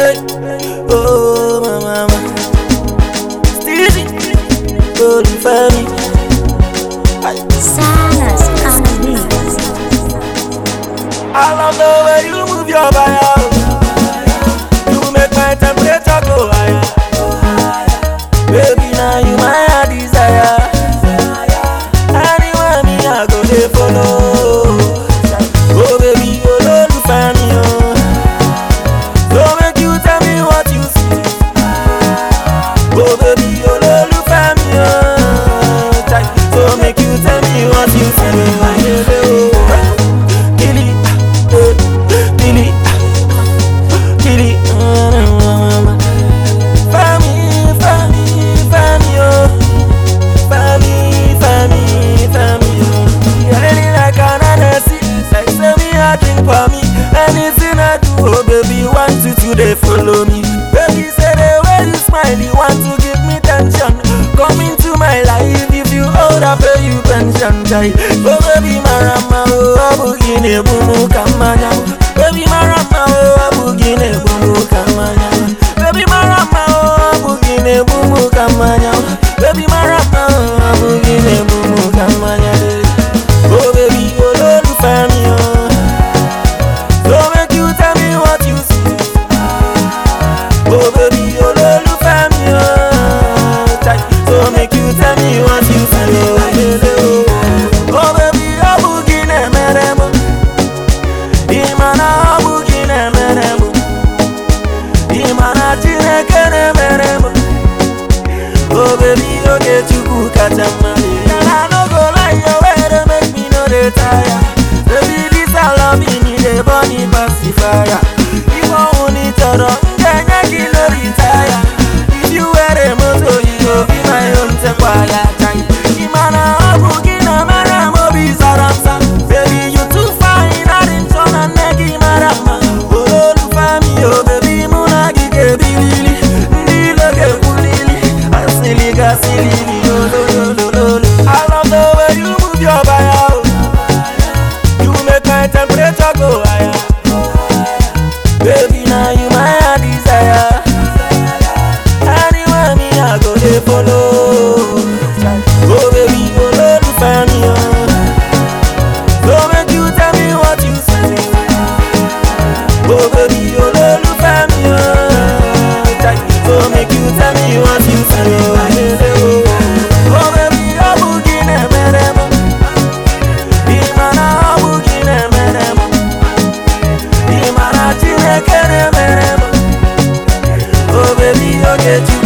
Hey, oh my mama, Steezy, olùfẹ́ mi. Silence on the beat. I love the way you move your body. You make my temperature go higher. Baby, now you my desire. Anywhere me, I go dey follow. Oh baby, olólùfẹ́ mi o. So make you tell me what you see. Oh baby, olólùfẹ́ mi o. So make you tell me what you see. Kili, eh, kili, kili, Fami, fami, fami, oh. Fami, fami, fami, oh. You're really like an Hennessy, like say me a drink for me. Anything I do, oh baby, want you to dey follow me. Baby, say the way you smile, you want to give me tension. Come into my life, if you hold up, pay you pension, guy. Oh baby, marama, oh, abugine, bumu, kamanya. Baby, marama, oh, abugine, bumu, kamanya. Baby, marama, oh, abugine, bumu, kamanya. Baby, marama, oh, abugine, bumu, kamanya. Oh baby, olólùfẹ́ mi, oh. So make you tell me what you see. Oh baby, olólùfẹ́ mi o. Chai, So make you tell me what you see. Oh, oh baby, ọbụghị na-emere m. Ị ma na ọbụghị na-emere m. Ị ma na Chineke na-emere m. Oh baby, oge Chukwu kacha mma. And I no go lie, your way dey make me no dey tire. Baby, this our love in me dey burn me pass the fire. If ọnwụ ni chọrọ, m ga-enye gị no retire. If you were a moto, you go be my own tekwaya chai. Ị ma na ọ bụ gị na-emere m obi sara m sa. Baby, you too fine, adị nchọ na nne gị mara mma. Olólùfẹ́ mi o, baby, mụ na gị ga-ebiriri. Ndị ilo ga-ekwulili, asịlị gasịlị ololololo. I love the way you move your body, oh. You make my temperature go higher. Baby, now you my desire. Anywhere me, I go dey follow. Oh baby, olólùfẹ́ mi o. So make you tell me what you see. Oh baby, olólùfẹ́ mi o. So make you tell me what you see. Oh baby, ọbụghị na-emere m. Ị ma na ọbụghị na-emere m. Ị ma na Chineke na-emere m. Oh baby, oge Chukwu